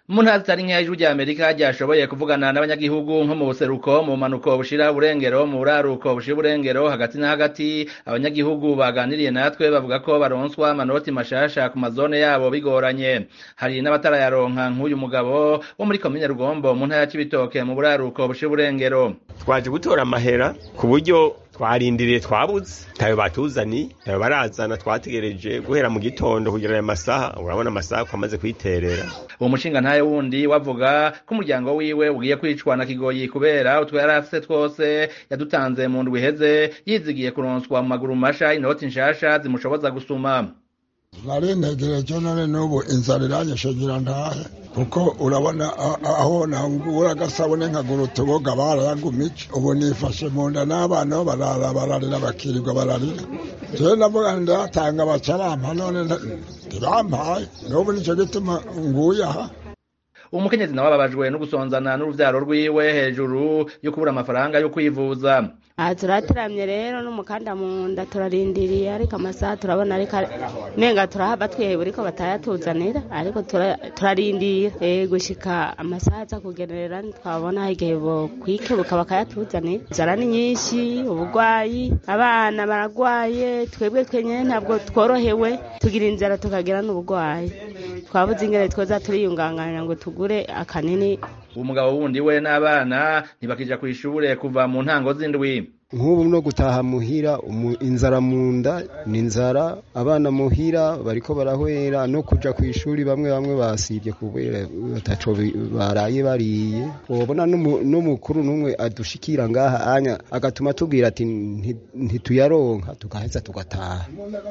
mu ntara zitari nkeya ijwi rya amerika ryashoboye kuvugana n'abanyagihugu nko mu buseruko mu bumanuko bushira uburengero mu buraruko bushira uburengero hagati na hagati abanyagihugu baganiriye natwe bavuga ko baronswa amanoti mashasha ku mazone yabo bigoranye hari n'abatarayaronka nk'uyu mugabo wo muri komine rugombo mu ntara ya cibitoke mu buraruko bushira uburengero twaje gutora amahera ku buryo twarindiriye twabuze ntayo batuzani ntayo barazana twategereje guhera mu gitondo kugera aya masaha urabona amasaha ko amaze kwiterera uwo mushinga ntayo wundi wavuga ko umuryango wiwe ugiye kwicwa na kigoyi kubera utwo yari afise twose yadutanze mu ndwi iheze yizigiye kuronswa mu maguru masha inoti nshasha zimushoboza gusuma nari ntegereje none n'ubu inzara iranyishagira ntahe kuko urabona aho nangura agasabune nkagura utuboga barayagumije ubu nifashe mu nda n'abana bo barara bararira bakirirwa bararira jewe navuga ndatanga baca bampa none ntibampaye n'ubu nico gituma nguye aha umukenyezi nawe ababajwe no gusonzana n'uruvyaro rwiwe hejuru yo kubura amafaranga yo kwivuza aha turatiramye rero n'umukanda mu nda turarindiriye ariko amasaha turabona ariko nenga turahava twiheba ariko batayatuzanira ariko turarindira gushika amasaha aza kugenerera twabona igihe bokwikebuka bakayatuzanira inzara ni nyinshi uburwayi abana baragwaye twebwe twenyine ntabwo tworohewe tugira inzara tukagira n'uburwayi twabuze ingene twoza turiyunganganira ngo tugure akanini umugabo wundi we n'abana ntibakija kw'ishure kuva mu ntango z'indwi nk'ubu no gutaha muhira inzara mu nda ni inzara abana muhira bariko barahwera no kuja ku ishuri bamwe bamwe basivye kubera bataco baraye bariye ubona n'umukuru n'umwe adushikira ngaha anya agatuma tubwira ati ntituyaronka tugaheza tugataha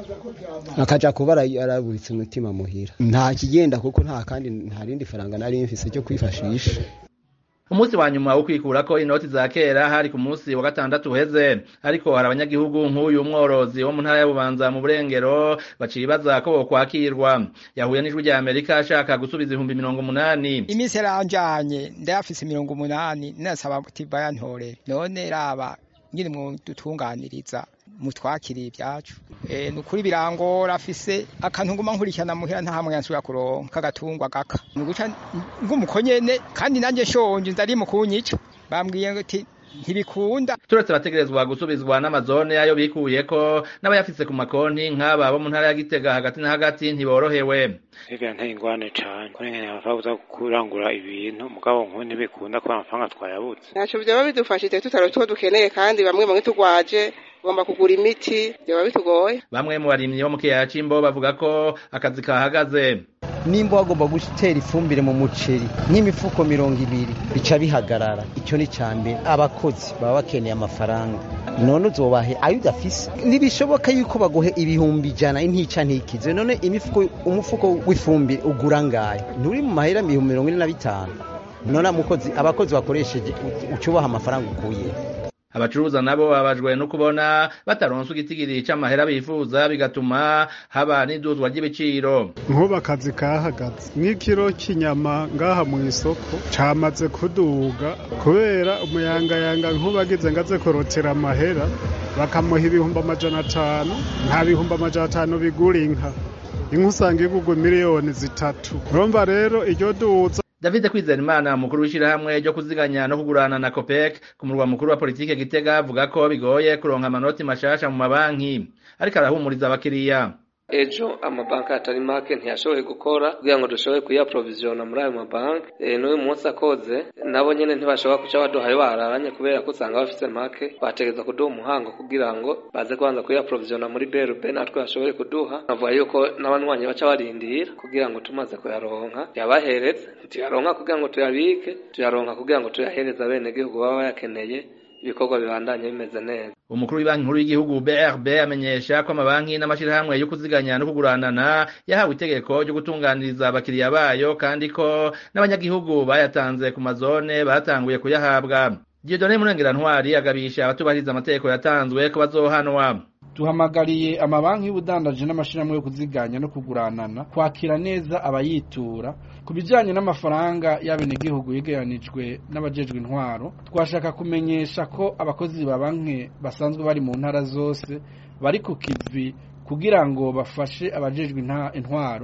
akaja kuba araburitse umutima muhira nta kigenda kuko nta kandi nta rindi faranga nari mfise ryo kwifashisha umunsi wa nyuma wo kwikurako inoti za kera hari ku munsi wa gatandatu uheze ariko hari abanyagihugu nk'uyu mworozi wo mu ntara y'ububanza mu burengero bacibaza ko bokwakirwa yahuye n'ijwi rya amerika ashaka gusubiza ibihumbi mirongo umunani iminsi yaranjanye ndayafise mirongo umunani nasaba kuti bayantorere none raba ngiri mu dutunganiriza mutwakiriye ibyacu e, nukuri birangora afise akantu nguma nkurikirana muhira nta hamwe yansubira kuronka kagatungwa gaka nuguca ngumukonyene kandi nanje shonje ndari mu kunyica bambwiye ati ntibikunda turetse bategerezwa gusubizwa n'amazone ayo bikuyeko n'abayafise ku makonti nk'aba bo mu ntara ya Gitega hagati na hagati ntiborohewe Ega nteye ingwane cane kuri ngene bavuza kurangura ibintu mugabo nk'ubu ntibikunda ko amafaranga twayabuze ntaco vyoba bidufashije tutaro two dukeneye kandi bamwe bamwe tugwaje ugomba kugura imiti vyoba bitugoye bamwe mu barimyi bo mu kiyaya c'imbo bavuga ko akazi kahagaze nimba wagomba gutera ifumbire mu muceri nk'imifuko mirongo ibiri bica bihagarara icyo ni cya mbere abakozi baba bakeneye amafaranga none uzobahe ayo udafise ntibishoboka yuko baguhe ibihumbi ijana intica ntikize none imifuko umufuko w'ifumbire ugura ngayo nturi mu mahera ibihumbi mirongo ine na bitanu none amukozi abakozi bakoresheje ucubaha amafaranga ukuye abacuruza nabo babajwe no kubona bataronswa igitigiri c'amahera bifuza bigatuma haba n'iduzwa ry'ibiciro nk'ubu akazi kahagaze nk'ikiro cy'inyama ngaha mu isoko camaze kuduga kubera umuyangayanga nk'ubu agize ngo aze kurotera amahera bakamuha ibihumbi amajana atanu nta bihumbi amajana atanu bigura inka inka usanga igugwa miliyoni zitatu urumva rero iryo duza David Kwizerimana umukuru w'ishirahamwe ryo kuziganya no kugurana na COPEC ku murwa mukuru wa politike Gitega avuga ko bigoye kuronka amanoti mashasha mu mabanki ariko arahumuriza abakiriya ejo amabanki atari make ntiyashoboye gukora kugira ngo dushobore kuyaprovisiona muri ayo mabanki e, n'uyu munsi akoze nabo nyene ntibashobora kuca baduhaye bararanye kubera ko usanga bafise make bategeza kuduha umuhango kugira ngo baze kubanza kuyaprovisiona muri BRB natwe bashobore kuduha navuga yuko n'abanywanyi baca barindira kugira ngo tumaze kuyaronka yabahereze ntituyaronka kugira ngo tuyabike tuyaronka kugira ngo tuyahereze abenegihugu baba bayakeneye ibikorwa bibandanye bimeze neza umukuru w'ibanki nkuru y'igihugu BRB amenyesha ko amabanki n'amashirahamwe yo kuziganya no kuguranana yahawe itegeko ryo gutunganiriza abakiriya bayo kandi ko n'abanyagihugu bayatanze ku mazone batanguye kuyahabwa Dieudonne Murengera Ntwari agabisha abatubahiriza amategeko yatanzwe ko bazohanwa duhamagariye amabanki y'ubudandaji n'amashirahamwe yo kuziganya no kuguranana kwakira neza abayitura ku bijyanye n'amafaranga y'abenegihugu yegeranijwe n'abajejwe intwaro twashaka kumenyesha ko abakozi ba banki basanzwe bari mu ntara zose bari ku kivi kugira ngo bafashe abajejwe intwaro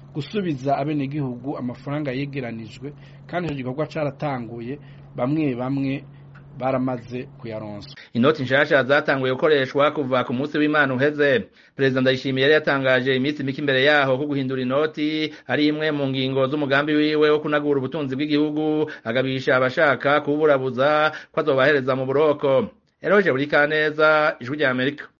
gusubiza abenegihugu amafaranga yegeranijwe kandi icyo gikorwa cyaratanguye bamwe bamwe baramaze kuyaronsa inoti nshasha zatanguye gukoreshwa kuva ku munsi w'imana uheze perezida ndayishimiye yari yatangaje iminsi mike imbere yaho ko guhindura inoti ari imwe mu ngingo z'umugambi wiwe wo kunagura ubutunzi bw'igihugu agabisha abashaka kuburabuza ko azobahereza mu buroko eroje buri kaneza ijwi rya amerika